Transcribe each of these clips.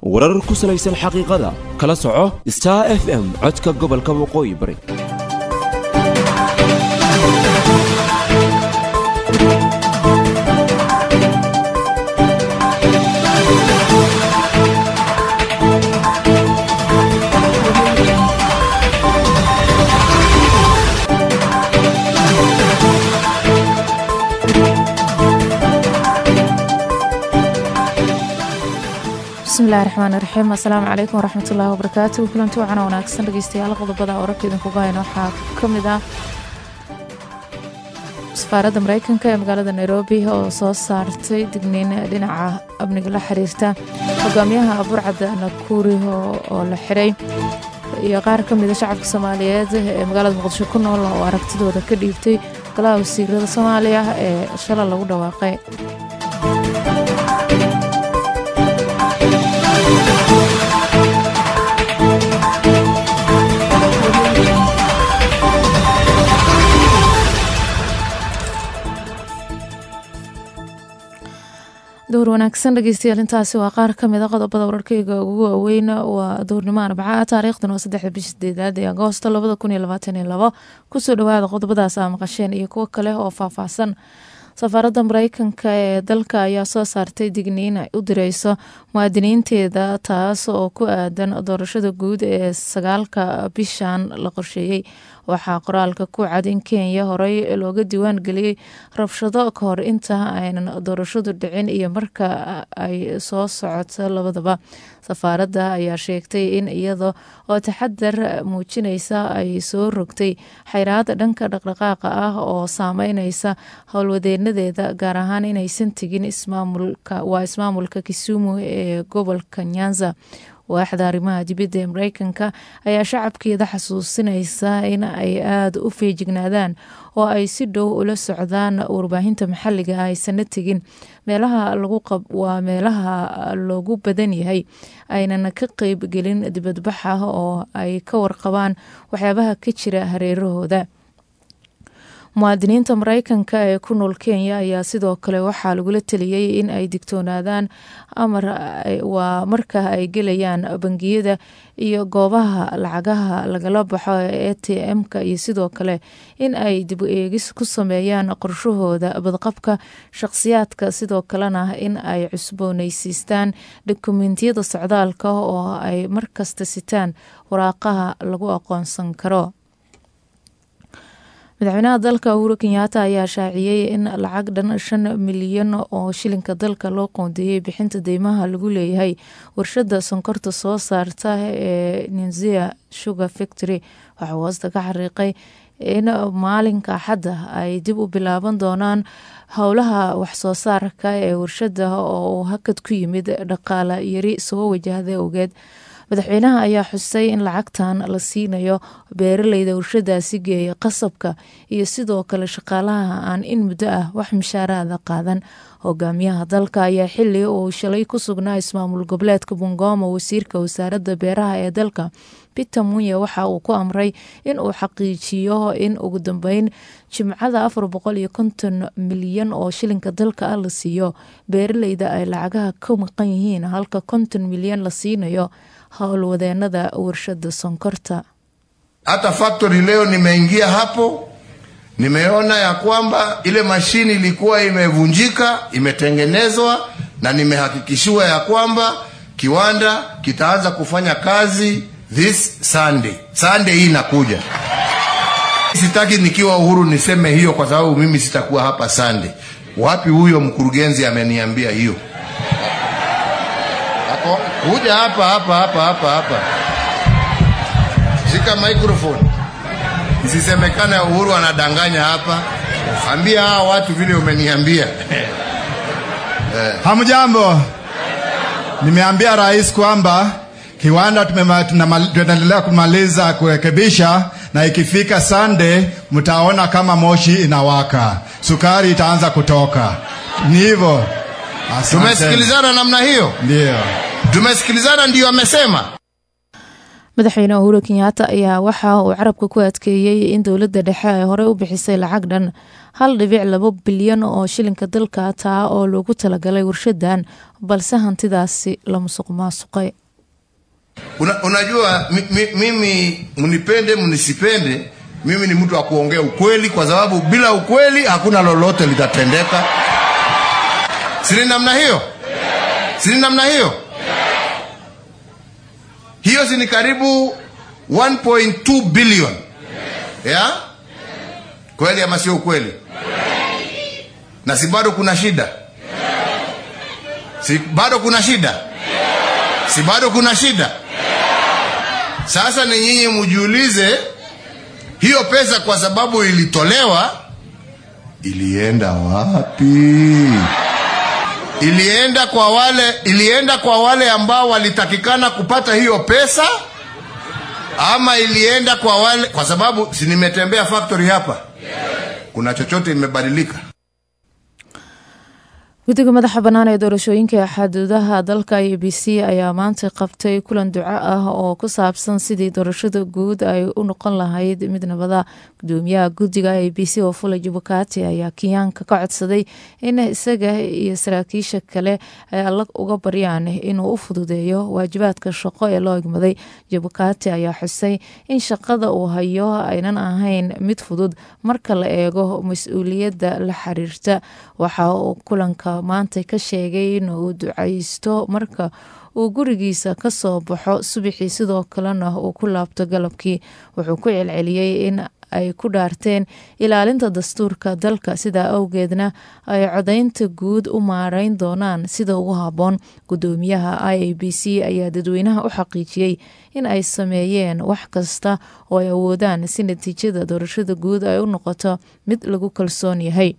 warar ku salaysan xaqiiqada kala soco star f m codka gobolka waqooyi bari bismillahi raxmaan raxiim assalaamu calaykum waraxmatullaahi wabarakaatu kulanti wacana wanaagsan dhegeystayaal qodobada wararka idinkuga hayna waxaa ka mid ah safaaradda mareykanka ee magaalada nairobi oo soo saartay digniin dhinaca amniga la xiriirta hogaamiyaha burcadda nakuri oo la xiray iyo qaar ka mida shacabka soomaaliyeed ee magaalada muqdisho ku nool oo aragtidooda ka dhiibtay golaha wasiirada soomaaliya ee shala lagu dhawaaqay dowr wanaagsan dhegeystayaal intaasi waa qaar ka mid a qodobada wararkeyga ugu waaweyn waa dowrnimo arbaca taariikhdan waa saddexda bisha sideedaad ee agoosto labada kun iyo labaatan iyo labo kusoo dhawaada qodobadaas aa maqasheen iyo kuwo kale oo faahfaahsan safaaradda mareykanka ee dalka ayaa soo saartay digniin ay u direyso muwaadiniinteeda taas oo ku aadan doorashada guud ee sagaalka bishan la qorsheeyey waxaa qoraalka ku cad in kenya horey looga diiwaan geliyey rabshado ka hor inta aynan doorashadu dhicin iyo marka ay soo socoto labadaba safaaradda ayaa sheegtay in iyada oo taxadar muujinaysa ay soo rogtay xayraad dhanka dhaqdhaqaaqa ah oo saameyneysa howlwadeenadeeda gaar ahaan inaysan tegin waa ismaamulka kisumu ee gobolka nyanza waaxda arrimaha dibadda ee mareykanka ayaa shacabkeeda xasuusinaysa in ay aada u feejignaadaan oo ay si dhow ula socdaan warbaahinta maxalliga ah aysana tegin meelaha waa meelaha loogu badan yahay aynan ka qeyb gelin dibadbaxa oo ay ka warqabaan waxyaabaha ka jira hareerahooda muwaadiniinta mareykanka ee ku nool kenya ayaa sidoo kale waxaa lagula teliyey in ay digtoonaadaan amar waa marka ay gelayaan bangiyada iyo goobaha lacagaha lagala baxo ee a t m-ka iyo sidoo kale in ay dib eegis ku sameeyaan qorshahooda badqabka shaqsiyaadka sidoo kalena in ay cusbooneysiistaan dokumentiyada socdaalka oo ay markasta sitaan waraaqaha lagu aqoonsan karo madaxweynaha dalka uhuru kenyaata ayaa shaaciyey in lacag dhan shan milyan oo shilinka dalka loo qoondeeyey bixinta deymaha lagu leeyahay warshada sonkorta soo saarta ee newzea sugar factory waxaa hoosta ka xariiqay in maalinka axadda ay dib u bilaaban doonaan howlaha waxsoo saarka ee warshada oo hakad ku yimid dhaqaala yari soo wajahda ogeed madaxweynaha ayaa xusay in lacagtan la siinayo beeraleyda warshadaasi geeya qasabka iyo sidoo kale shaqaalaha aan in muddo ah wax mishaaraada qaadan hogaamiyaha dalka ayaa xili uu shalay ku sugnaa ismaamul goboleedka bungoma wasiirka wasaaradda beeraha ee dalka peter munye waxa uu ku amray in uu xaqiijiyo in ugu dambeyn jimcada afar boqol iyo konton milyan oo shilinka dalka ah la siiyo beeraleyda ay lacagaha ka maqan yihiin halka konton milyan la siinayo howlwadeenada warshada sonkorta. Hata factory leo nimeingia hapo, nimeona ya kwamba ile mashini ilikuwa imevunjika, imetengenezwa na nimehakikishiwa ya kwamba kiwanda kitaanza kufanya kazi this Sunday. Sunday hii inakuja. Sitaki nikiwa Uhuru niseme hiyo kwa sababu mimi sitakuwa hapa Sunday. Wapi huyo mkurugenzi ameniambia hiyo? kuja hapa hapa hapa hapa hapa, shika microphone, isisemekane Uhuru anadanganya hapa. Ambia hawa watu vile umeniambia. Hamjambo, nimeambia rais kwamba kiwanda tunaendelea kumaliza kurekebisha, na ikifika Sunday mtaona kama moshi inawaka, sukari itaanza kutoka. Ni hivyo. Tumesikilizana namna hiyo, ndio tumesikilizana, ndio amesema. madaxweyne uhuru kenyaata ayaa waxa uu carabka ku adkeeyey in dowladda dhexe ay horey u bixisay lacag dhan hal dhibic labo bilyan oo shilinka dalka taa oo loogu talagalay warshadan balse hantidaasi la musuq maasuqay Una, unajua mi, mi, mimi mnipende mnisipende mimi ni mtu wa kuongea ukweli kwa sababu bila ukweli hakuna lolote litatendeka sini namna hiyo sini namna hiyo hiyo si ni karibu 1.2 billion ya kweli ama sio ukweli na si bado kuna shida si bado kuna shida si bado kuna shida sasa ni nyinyi mjiulize hiyo pesa kwa sababu ilitolewa ilienda wapi ilienda kwa wale ilienda kwa wale ambao walitakikana kupata hiyo pesa ama ilienda kwa wale kwa sababu si nimetembea factory hapa kuna chochote imebadilika guddiga madaxa bannaan ee doorashooyinka xaduudaha dalka i b c ayaa maanta qabtay kulan duco ah oo ku saabsan sidii doorashada guud ay u noqon lahayd mid nabada gudoomiyaha guddiga i b c oo fula jubakati ayaa kenyaanka ka codsaday in isaga iyo saraakiisha kale ay alla uga baryaan inuu u fududeeyo waajibaadka shaqo ee loo egmaday jubakati ayaa xusay in shaqada uu hayo aynan ahayn mid fudud marka la eego mas-uuliyadda la xiriirta waxa uu kulanka maanta ka sheegay in uu ducaysto marka uu gurigiisa ka soo baxo subaxii sidoo kalena uu ku laabto galabkii wuxuu ku celceliyey in ay ku dhaarteen ilaalinta dastuurka dalka sidaa awgeedna ay codaynta guud u maareyn doonaan sida ugu habboon gudoomiyaha i a b c ayaa dadweynaha u xaqiijiyey in ay sameeyeen wax kasta oo ay awoodaan si natiijada doorashada guud ay u noqoto mid lagu kalsoon yahay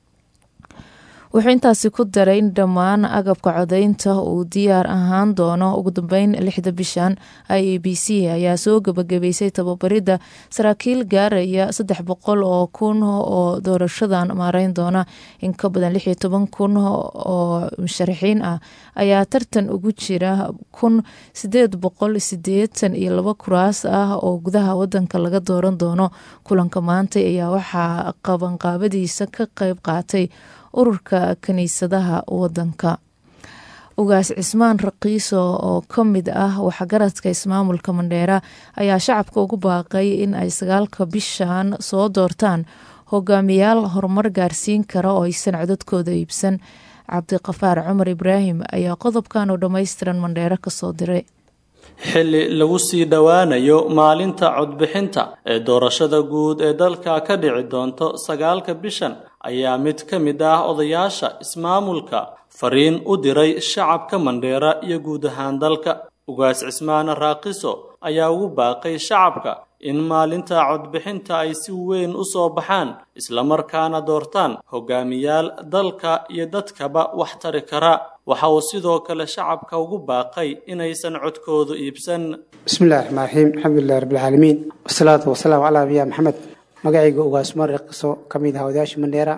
wuxuu intaasi ku daray in dhammaan agabka codaynta uu diyaar ahaan doono ugu dambeyn lixda bishan i a b c ayaa soo gebagabeysay tababaridda saraakiil gaaraya saddex boqol oo kun oo doorashadan maareyn doona in ka badan lix iyo toban kun oo musharaxiin ah ayaa tartan ugu jira kun sideed boqol sideetan iyo laba kuraas ah oo gudaha wadanka laga dooran doono kulanka maanta ayaa waxaa qabanqaabadiisa ka qeyb qaatay ururka kiniisadaha wadanka ugaas cismaan raqiiso oo ka mid ah waxgaradka ismaamulka mandheera ayaa shacabka ugu baaqay in ay sagaalka bishan soo doortaan hogaamiyaal horumar gaarsiin kara oo aysan codadkooda iibsan cabdiqafaar cumar ibraahim ayaa qodobkan oo dhammaystiran mandheero kasoo diray xilli lagu sii dhowaanayo maalinta codbixinta ee doorashada guud ee dalka ka dhici doonto sagaalka bishan ayaa mid ka mid ah odayaasha ismaamulka fariin u diray shacabka mandheera iyo guud ahaan dalka ugaas cismaan raaqiso ayaa ugu baaqay shacabka in maalinta codbixinta ay si weyn u soo baxaan islamarkaana doortaan hogaamiyaal dalka iyo dadkaba wax tari kara waxa uu sidoo kale shacabka ugu baaqay inaysan codkoodu iibsan bismillahi raxmaan raxiim alxamdulilahi rabbilcaalamiin wasalaatu wasalaamu calaa nabiya maxamed magacayga ugaasmar riqiso ka mid ah odayaasha mandheera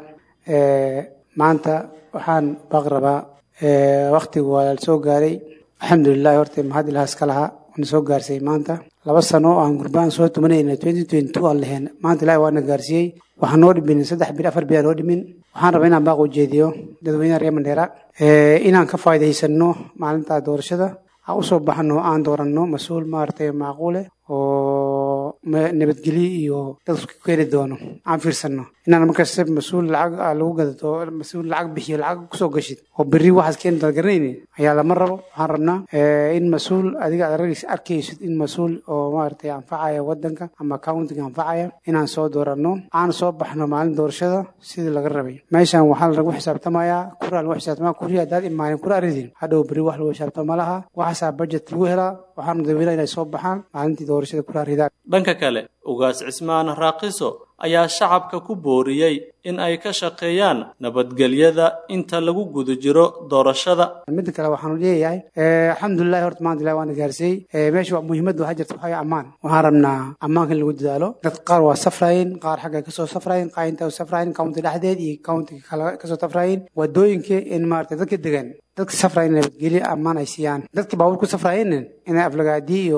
maanta waxaan baaq rabaa waktigu waa la soo gaaray alxamdulilahi horta mahad ilahaas ka lahaa waana soo gaarsay maanta laba sano oo aan gurbaan soo tumanayna twenty twenty two aan lahayn maanta ilahi waana gaarsiiyey waxaan noo dhimin saddex bil afar bil aan noo dhimin waxaan rabaa inaan baaq ujeediyo dadweynaha reer mandheera inaan ka faa'iidaysano maalinta doorashada aan usoo baxno aan dooranno mas-uul maaragtay macquule oo nabadgelyo iyo dad isku keeni doono aan fiirsano inaan markasta mas-uul lacag lagu gadato mas-uul lacag bixiyo lacag kusoo gashid oo berri waxaad keeni doonta garanaynin ayaa lama rabo waxaan rabnaa in mas-uul adiga aad ragaysa arkaysid in mas-uul oo maaragtay anfacaya wadanka ama countiga anfacaya inaan soo dooranno aan soo baxno maalin doorashada sidii laga rabay meeshan waxaa lagu xisaabtamayaa kuraa lagu xisaabtamaya kurii haddaad imaanin kura aridin hadhow berri wax lagu xisaabtama malaha waxaasaa budget lagu helaa waxaana dadweynaha inay soo baxaan maalintii doorashada kura ridaan dhanka kale ugaas cismaan raaqiso ayaa shacabka ku booriyey in ay ka shaqeeyaan nabadgelyada inta lagu guda jiro doorashada midda kale waxaanu leeyahay alxamdulilahi horta maanta ilahi waana gaarsiiyey meesha muhiimadda waxaa jirta waxaa ammaan waxaan rabnaa ammaanka in lagu dadaalo dad qaar waa safraayeen qaar xagga kasoo safraayeen qaar inta safraayeen county dhexdeed iyo countiga kale kasoo safraayeen wadooyinka in maaragtay dadka degan dadka safraayeen nabadgelyo ammaan ay siiyaan dadka baabuur ku safraayeen inay aflagaadi iyo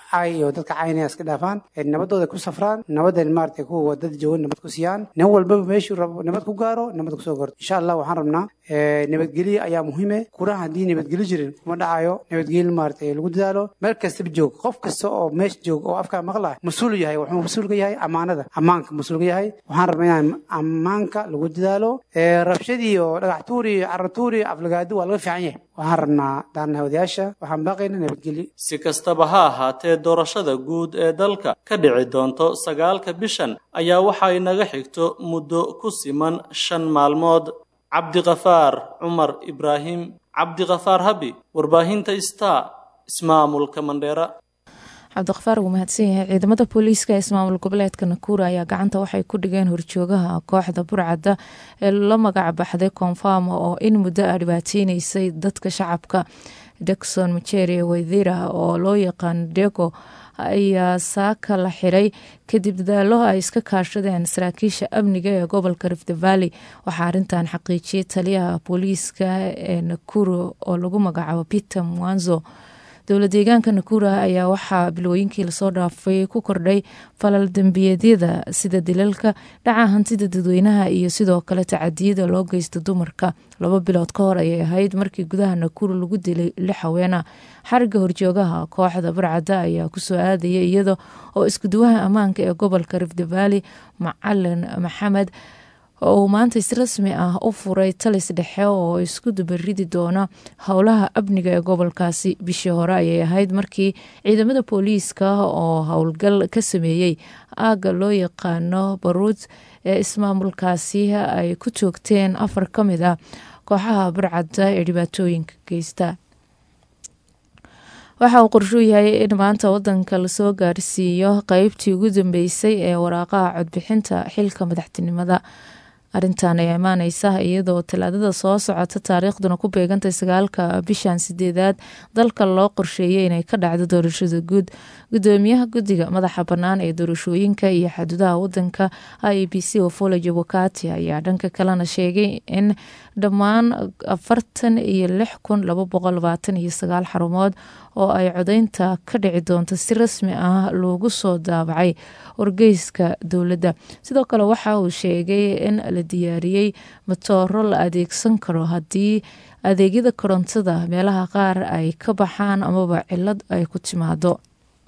cay iyo dadka caynaya iska dhaafaan nabadooda ku safraan nabadan maaragtay kuwa wadada joogan nabad ku siiyaan nin walbaba meeshuu rabo nabad ku gaaro nabad kusoo gorto insha allah waxaan rabnaa nabadgelyo ayaa muhiime kuraha haddii nabadgelyo jirin kuma dhacayo nabadgelyo maaragtay lagu dadaalo meel kastaba joog qof kasta oo meesha joog oo afkaa maqla mas-uul yahay wuxuu mas-uul ka yahay ammaanada ammaanka mas-uul ka yahay waxaan rabnaa inaan ammaanka lagu dadaalo rabshadii iyo dhagaxtuur iyo caratuur iyo aflagaado waa laga fiican yahay waxaan rabnaa daanaha odayaasha waxaan baaqaynaa nabadgelyo si kastaba ha ahaatee doorashada guud ee dalka ka dhici doonto sagaalka bishan ayaa waxa inaga xigto muddo ku siman shan maalmood cabdiqafaar cumar ibraahim cabdiqafaar habi warbaahinta star ismaamulka mandheera cabdiqafaar wuu mahadsan yahay ciidamada booliiska ee ismaamul goboleedka nakuura ayaa gacanta waxay ku dhigeen horjoogaha kooxda burcadda ee la magac baxday koonfama oo in muddo a dhibaateyneysay dadka shacabka dekson maceri waydira oo loo yaqaan dego ayaa saaka la xiray kadib dadaalo ay iska kaashadeen saraakiisha amniga ee gobolka rift valley waxaa arintan xaqiijiyay taliyaha booliiska ee nakuro oo lagu magacaabo peter mwanzo dowla deegaanka nakura ayaa waxaa bilooyinkii lasoo dhaafay ku kordhay falal dembiyeedyada sida dilalka dhaca hantida dadweynaha iyo sidoo kale tacadiyada loo geysta dumarka laba bilood ka hor ayay ahayd markii gudaha nakuru lagu dilay lix haweena xariga horjoogaha kooxda barcadda ayaa kusoo aadaya iyada oo iskuduwaha ammaanka ee gobolka rift valley macalin maxamed oo uu maanta si rasmi ah u furay talis dhexe oo isku dubaridi doona howlaha amniga ee gobolkaasi bishii hore ayay ahayd markii ciidamada booliiska oo howlgal ka sameeyey aagga loo yaqaano baruud ee ismaamulkaasi ay ku joogteen afar ka mid ah kooxaha barcadda ee dhibaatooyinka geysta waxa uu qorshuu yahay in maanta wadanka lasoo gaarsiiyo qeybtii ugu dambeysay ee waraaqaha codbixinta xilka madaxtinimada arintan ayaa imaaneysa iyadoo talaadada soo socota taariikhduna ku beegantay sagaalka bishan sideedaad dalka loo qorsheeyay inay ka dhacdo doorashada guud gudoomiyaha guddiga madaxa bannaan ee doorashooyinka iyo xaduudaha wadanka i b c ofole jabokati ayaa dhanka kalena sheegay in dhammaan afartan iyo lix kun laba boqol labaatan iyo sagaal xarumood oo ay codeynta ka dhici doonto si rasmi ah loogu soo daabacay wargeyska dowladda sidoo kale waxa uu sheegay in la diyaariyey matooro la adeegsan karo haddii adeegyada korontada meelaha qaar ay ka baxaan amaba cilad ay ku timaado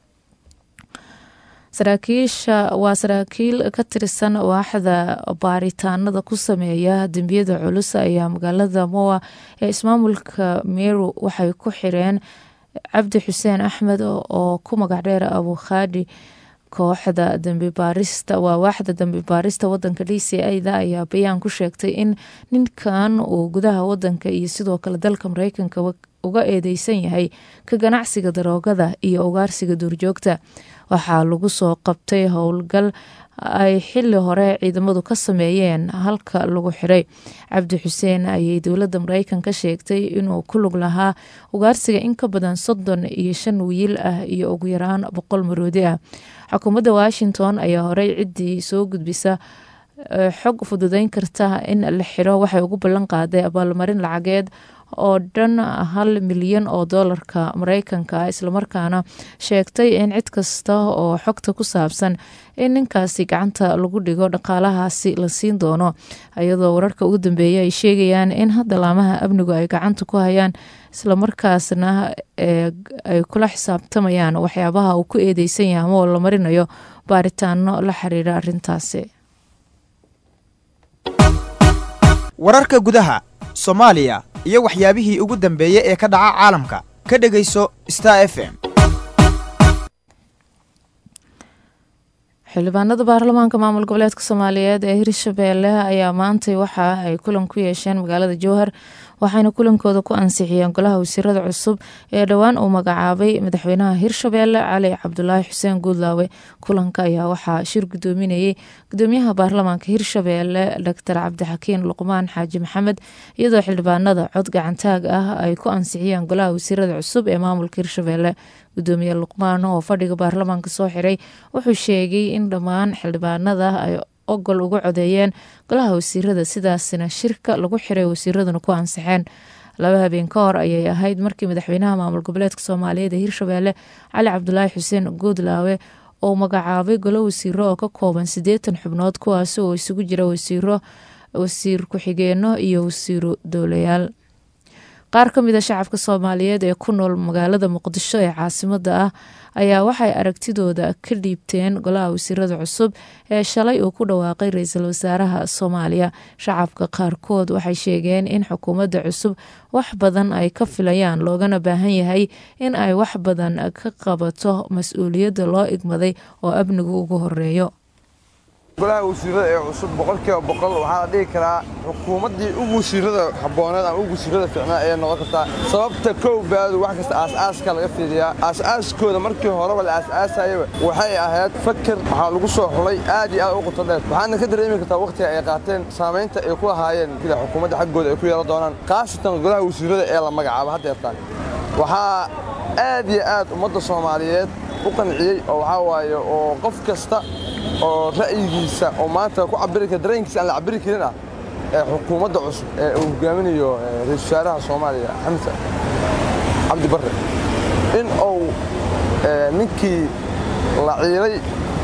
saraakiisha waa saraakiil ka tirsan waaxda baaritaanada ku sameeya dembiyada culus ayaa magaalada moa ee ismaamulka meru waxay ku xireen cabdi xuseen axmed oo ku magac dheer abukhaadi kooxda dambi baarista waa waaxda dambi baarista wadanka d c a-da ayaa bayaan ku sheegtay in ninkan uu gudaha wadanka iyo sidoo kale dalka mareykanka uga eedeysan yahay ka ganacsiga daroogada iyo ugaarsiga duurjoogta waxaa lagu soo qabtay howlgal ay xili hore ciidamadu ka sameeyeen halka lagu xiray cabdi xuseen ayay dowladda mareykan ka sheegtay inuu ku lug lahaa ugaarsiga in ka badan soddon iyo shan wiil ah iyo ugu yaraan boqol maroodi ah xukuumadda washington ayaa horey ciddii soo gudbisa xog fududeyn karta in la xiro waxay ugu ballan qaaday abaalmarin lacageed oo dhan hal milyan oo doolarka mareykanka islamarkaana sheegtay in cid kasta oo xogta ku saabsan in ninkaasi gacanta lagu dhigo dhaqaalahaasi la siin doono iyadoo wararka ugu dambeeya ay sheegayaan in hadda laamaha amnigu ay gacanta ku hayaan islamarkaasna ay kula xisaabtamayaan waxyaabaha uu ku eedeysan yahay ama oo la marinayo baaritaano la xiriira arintaasi wararka gudaha soomaaliya iyo waxyaabihii ugu dambeeyey ee ka dhaca caalamka ka dhegayso star f m xildhibaanada baarlamaanka maamul goboleedka soomaaliyeed ee hirshabeelle ayaa maantay waxa ay kulan ku yeesheen magaalada jowhar waxayna kulankooda ku ansixiyeen golaha wasiirada cusub ee dhowaan uu magacaabay madaxweynaha hirshabeelle cali cabdulaahi xuseen guudlaawe kulanka ayaa waxaa shir gudoominayay gudoomiyaha baarlamaanka hirshabeelle doctor cabdixakiin luqmaan xaaji maxamed iyadoo xildhibaanada cod gacantaag ah ay ku ansixiyeen golaha wasiirada cusub ee maamulka hirshabeelle gudoomiye luqmaan oo fadhiga baarlamaanka soo xiray wuxuu sheegay in dhammaan xildhibaanada ay ogol uga codeeyeen golaha wasiirada sidaasina shirka lagu xiray wasiiraduna ku ansixeen laba habeen ka hor ayay ahayd markii madaxweynaha maamul goboleedka soomaaliyeed ee hirshabeelle cali cabdulaahi xuseen guudlaawe oo magacaabay golo wasiiro oo ka kooban siddeetan xubnood kuwaasi oo isugu jira wasiiro wasiir ku-xigeenno iyo wasiiro dowlayaal qaar ka mid a shacabka soomaaliyeed ee ku nool magaalada muqdisho ee caasimada ah ayaa waxay aragtidooda ka dhiibteen golaha wasiirada cusub ee shalay uu ku dhawaaqay ra-iisul wasaaraha soomaaliya shacabka qaarkood waxay sheegeen in xukuumadda cusub wax badan ay ka filayaan loogana baahan yahay in ay wax badan ka qabato mas-uuliyadda loo igmaday oo amnigu ugu horeeyo golaha wasiirada ee cusub boqolkiiba boqol waxaa la dhihi karaa xukuumaddii ugu wasiirada habooneed ama ugu wasiirada fiicnaa ayay noqon kartaa sababta kow baadu wax kasta aasaaska laga fiiriyaa aasaaskooda markii horeba la aasaasayaba waxay ahayd fakar waxaa lagu soo xulay aad iyo aad u quto dheer waxaadna ka dareemi kartaa wakhtiga ay qaateen saamaynta ay ku lahaayeen sida xukuumadda xaggooda ay ku yeelan doonaan khaasatan golaha wasiirada ee la magacaabo haddeertaan waxaa aad iyo aad ummadda soomaaliyeed u qanciyey oo waxaa waaye oo qof kasta oo ra'yigiisa oo maanta ku cabiri kara dareenkiisa aan la cabiri karin ah ee xukuumadda cusub ee uu hogaaminayo ra-iisul wasaaraha soomaaliya xamse cabdi barre in uu ninkii la ciilay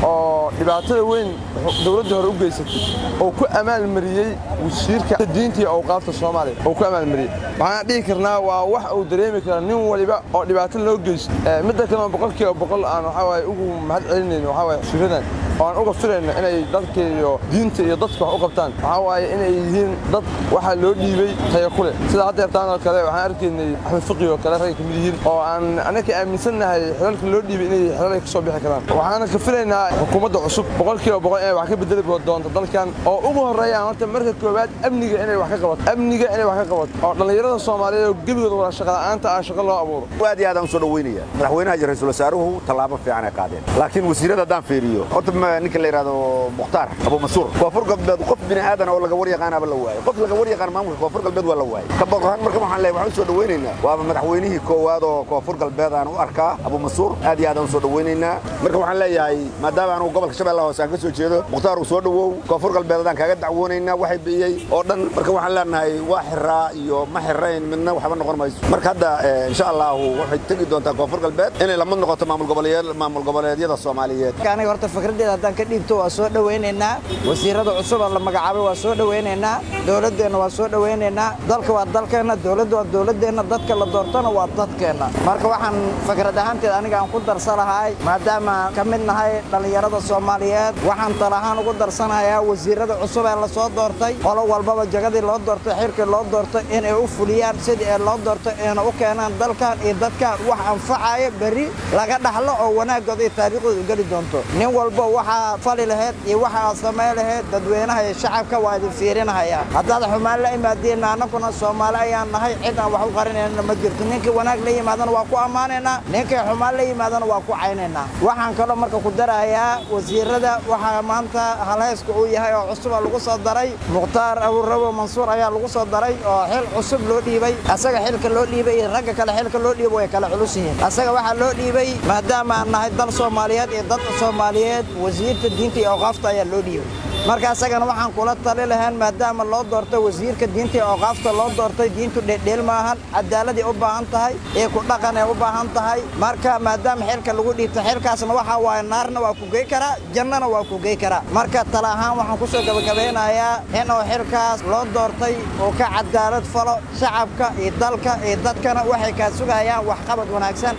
oo dhibaatada weyn dowladda hore u geysatay oo ku amaalmariyey wasiirka diinta iyo awqaafta soomaaliya oo ku amaalmariyey waxaan dhihi karnaa waa wax uu dareemi kara nin waliba oo dhibaato loo geysto midda kalena boqolkiiba boqol aan waxaa waaye ugu mahad celinayn waxaa waaye wasiiradan oo aan uga filayno inay dadka iyo diinta iyo dadka wax u qabtaan waxaa waaye inay yihiin dad waxaa loo dhiibay tayo ku leh sida haddeertaan oo kale waxaan arkaynay axmed fiqi oo kale ragay ka mid yihiin oo aan annaka aaminsannahay xilalka loo dhiibay inay xilalay ka soo bixi karaan waxaana ka filaynaa xukuumadda cusub boqolkiiba boqol inay wax ka bedeli doonto dalkan oo ugu horreeyaan horta marka koowaad amniga inay wax ka qabato amniga inay wax ka qabato oo dhallinyarada soomaaliyeed oo gebigooda wada shaqala'aanta ah shaqo loo abuuro aad iyo aad aan u soo dhaweynaya madaxweynaha iyo ra-iisul wasaaruhu tallaabo fiican ay qaadeen laakiin wasiirada haddaan fiiriyo horta ninka la yidhahdo mukhtaar abu mansuur koonfur galbeed qof bini aadan oo laga war yaqaanaba la waayey qof laga war yaqaan maamulka koonfur galbeed waa la waayey ka boqohan marka waxaan leeyahay waxaan u soo dhaweynaynaa waaba madaxweynihii koowaad oo koonfur galbeed aan u arkaa abu mansuur aad iyo aad aan u soo dhaweynaynaa marka waxaan leeyahay maadaama anugu gobolka shabeellaha hoose aan ka soo jeedo mukhtaar uu soo dhawow koonfur galbeed adaan kaaga dacwoonaynaa waxay biyey oo dhan marka waxaan leenahay waa xiraa iyo ma xirayn midna waxba noqon mayso marka hadda insha allahu waxay tegi doontaa koonfur galbeed inay lamid noqoto maamul goboleedyada soomaaliyeed aniga horta fikraddeeda haddaan ka dhiibto waa soo dhowaynaynaa wasiirada cusub oo la magacaabay waa soo dhowaynaynaa dowladdeenna waa soo dhowaynaynaa dalka waa dalkeenna dowladda waa dowladdeenna dadka la doortona waa dadkeenna marka waxaan fikrad ahaanteed aniga aan ku darsanahay maadaama ka mid nahay dhallinyarada soomaaliyeed waxaan tal ahaan ugu darsanayaa wasiirada cusub ee la soo doortay qolo walbaba jagadii loo doortay xilkii loo doortay inay u fuliyaan sidii ee loo doortay ayna u keenaan dalkan iyo dadkan wax anfacaya berri laga dhaxlo oo wanaaggooda iyo taariikhdooda geli doonto nin walba waxaa fali lahayd iyo waxa aad samay lahayd dadweynaha iyo shacabka waa idin fiirinahaya haddaad xumaan la imaadeenna annaguna soomaali ayaan nahay cid aan wax u qarinayna ma jirto ninkii wanaag la yimaadana waa ku ammaanaynaa ninkii xumaan la yimaadana waa ku caynaynaa waxaan kaloo marka ku darayaa wasiirada waxaa maanta halhayska uu yahay oo cusuba lagu soo daray mukhtaar abuurabo mansuur ayaa lagu soo daray oo xil cusub loo dhiibay asaga xilka loo dhiibay iyo ragga kale xilka loo dhiiba way kala culus yihiin asaga waxaa loo dhiibay maadaama aan nahay dal soomaaliyeed iyo dad soomaaliyeed wasiirta diinta iyo awqaafta ayaa loo dhiibay marka asagana waxaan kula tali lahayn maadaama loo doortay wasiirka diinta iyo awqaafta loo doortay diintu dheeldheel maahan cadaaladay u baahan tahay ee ku dhaqan ay u baahan tahay marka maadaama xilka lagu dhiibtay xilkaasna waxaa waaye naarna waa ku gey karaa jannana waa ku gey karaa marka tala ahaan waxaan ku soo gabagabeynayaa inuu xilkaas loo doortay uu ka cadaalad falo shacabka iyo dalka iyo dadkana waxay kaa sugayaan waxqabad wanaagsan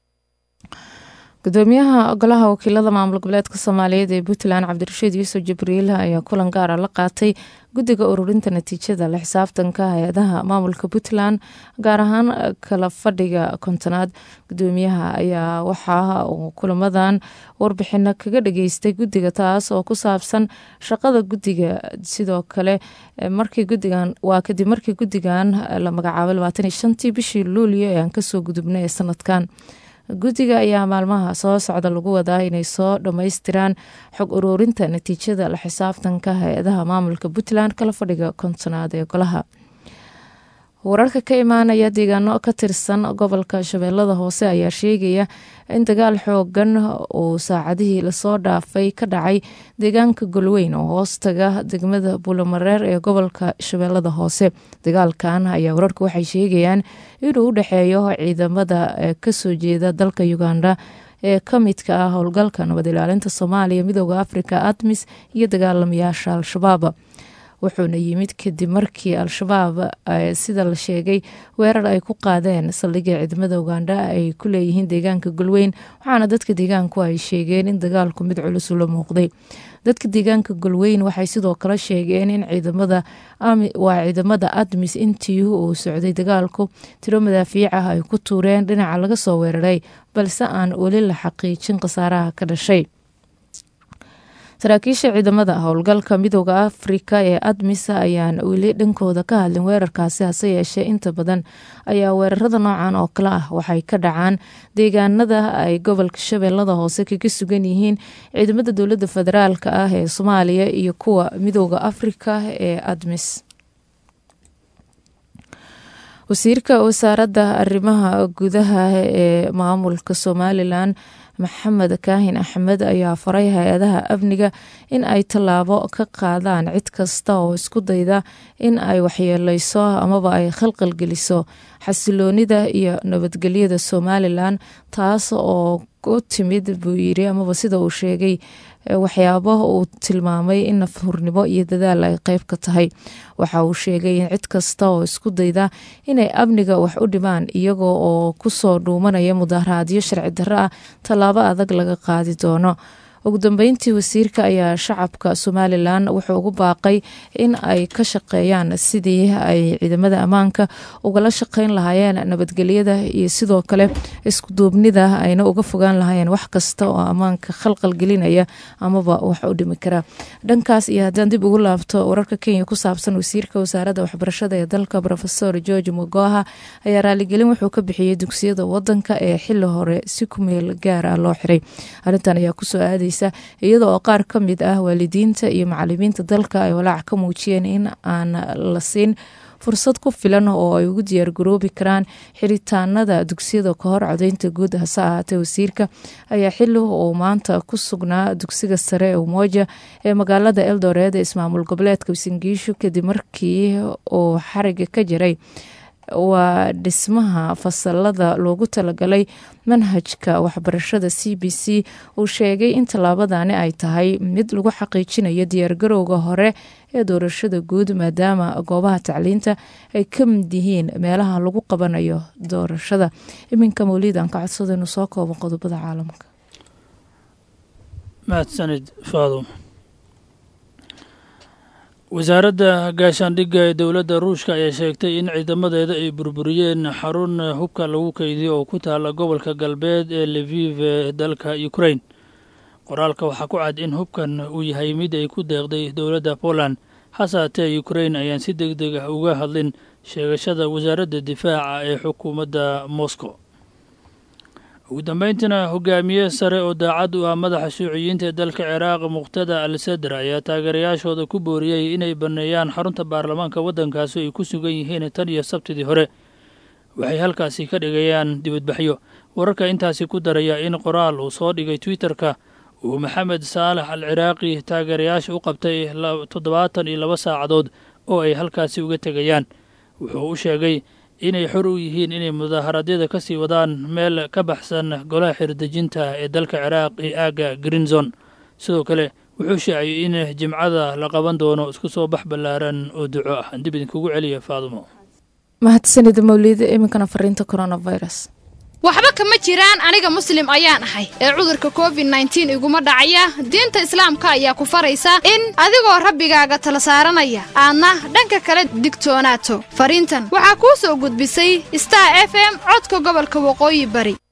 gudoomiyaha golaha wakiilada maamul goboleedka soomaaliyeed ee puntland cabdirashiid yuusuf jibriil ayaa kulan gaara la qaatay guddiga ururinta natiijada la xisaabtanka hay-adaha maamulka puntland gaar ahaan kala fadhiga kontonaad gudoomiyaha ayaa waxaa uu kulamadan warbixino kaga dhageystay guddiga taas oo ku saabsan shaqada guddiga sidoo kale markii gudigan waa kadib markii guddigan la magacaabay labaatan iyo shantii bishii luulyo ee aan kasoo gudubnay ee sanadkan guddiga ayaa maalmaha soo socda lagu wadaa inay soo dhammaystiraan xog uruurinta natiijada la xisaabtanka hay-adaha maamulka puntland kala fadhiga kontonaad ee golaha wararka ka imaanaya deegaano ka tirsan gobolka shabeellada hoose ayaa sheegaya in dagaal xoogan uu saacadihii lasoo dhaafay ka dhacay deegaanka golweyn oo hoostaga degmada buulamareer ee gobolka shabeellada hoose dagaalkan ayaa wararka waxay sheegayaan inuu u dhexeeyo ciidamada kasoo jeeda dalka uganda ee ka midka ah howlgalka nabad ilaalinta soomaaliya midooda afrika admis iyo dagaalamayaasha al-shabaab wuxuuna yimid kadib markii al-shabaab sida la sheegay weerar ay ku qaadeen saldhigga ciidamada uganda ay ku leeyihiin deegaanka golweyn waxaana dadka deegaanku ay sheegeen in dagaalku mid culus ula muuqday dadka deegaanka golweyn waxay sidoo kale sheegeen in ciidamada waa ciidamada admis intii uu socday dagaalku tiro madaafiic ah ay ku tuureen dhinaca laga soo weeraray balse aan weli la xaqiijin khasaaraha ka dhashay saraakiisha ciidamada howlgalka midooda afrika ee admisa ayaan weli dhankooda ka hadlin weerarkaasi hase yeeshee inta badan ayaa weerarada noocan oo kale ah waxay ka dhacaan deegaanada ay gobolka shabeellada hoose kaga sugan yihiin ciidamada dowladda federaalk ah ee soomaaliya iyo kuwa midooda afrika ee admis wasiirka wasaaradda arrimaha gudaha ee maamulka somalilan maxamed kaahin axmed ayaa faray hay-adaha amniga in ay tallaabo ka qaadaan cid kasta oo isku dayda in ay waxyeeleyso amaba ay khalqalgeliso xasiloonida iyo nabadgelyada somalilan taas oo u timid buu yiri amaba sida uu sheegay waxyaabo uu tilmaamay in nafhurnimo iyo dadaal ay qeyb ka tahay waxa uu sheegay in cid kasta oo isku dayda inay amniga wax u dhimaan iyagoo oo kusoo dhuumanaya mudaharaadyo sharci darro ah tallaabo adag laga qaadi doono ugu dambeyntii wasiirka ayaa shacabka somalilan wuxuu ugu baaqay in ay ka shaqeeyaan sidii ay ciidamada ammaanka ugala shaqeyn lahaayeen nabadgelyada iyo sidoo kale iskuduubnida ayna uga fogaan lahaayeen wax kasta oo ammaanka khalqal gelinaya amaba wax u dhimi kara dhankaas iyo haddaan dib ugu laabto wararka kenya ku saabsan wasiirka wasaaradda waxbarashada ee dalka rofesor george mogoha ayaa raaligelin wuxuu ka bixiyey dugsiyada wadanka ee xili hore si ku meel gaar ah loo xiray arrintan ayaa kusoo aaday iyada oo qaar ka mid ah waalidiinta iyo macalimiinta dalka ay walaac ka muujiyeen in aan la siin fursad ku filan oo ay ugu diyaargaroobi karaan xiritaanada dugsiyada ka hor codeynta guud hase ahaatee wasiirka ayaa xili uu maanta ku sugnaa dugsiga sare ee umoja ee magaalada eldoreed ee ismaamul goboleedka wasingiishu kadib markii uu xariga ka jiray waa dhismaha fasalada loogu talagalay manhajka waxbarashada c b c uu sheegay in tallaabadani ay tahay mid lagu xaqiijinayo diyaargarowga hore ee doorashada guud maadaama goobaha tacliinta ay ka mid yihiin meelaha lagu qabanayo doorashada iminka mawliidan ka codsada inuu soo koobo qodobada caalamka mahadsanid faado wasaaradda gaashaandhigga ee dowladda ruushka ayaa sheegtay in ciidamadeeda ay burburiyeen xarun hubka lagu keydiyo oo ku taala gobolka galbeed ee leviv ee dalka ukrain qoraalka waxaa ku cad in hubkan uu yahay mid ay ku deeqday dowladda poland hase haatee ukrain ayaan si deg deg ah uga hadlin sheegashada wasaaradda difaaca ee xukuumadda moscow ugu dambeyntiina hogaamiye sare oo daacad u ah madaxa shuuciyiinta ee dalka ciraaq muqhtada al sadr ayaa taageerayaashooda ku booriyey inay banneeyaan xarunta baarlamaanka waddankaasi ay ku sugan yihiin tan iyo sabtidii hore waxay halkaasi ka dhigayaan dibadbaxyo wararka intaasi ku daraya in qoraal uu soo dhigay twitterka uu maxamed saalax al ciraaqi taageerayaasha u qabtay toddobaatan iyo laba saacadood oo ay halkaasi uga tegayaan wuxuu u sheegay inay xor u yihiin inay mudaaharaadyada ka sii wadaan meel ka baxsan golaha xirdejinta ee dalka ciraaq iyo aagga greenzon sidoo kale wuxuu shaaciyey in jimcada la qaban doono isku soo bax ballaaran oo duco ah dib idinkugu celiya faadumo mahadsanid mawliida iminkana fariinta coronavirus waxba kama jiraan aniga muslim ayaan ahay ee cudurka covid nneteen iguma dhacaya diinta islaamka ayaa ku faraysa in adigoo rabbigaaga tala saaranaya aadna dhanka kale digtoonaato fariintan waxaa kuu soo gudbisay star f m codka gobolka waqooyi bari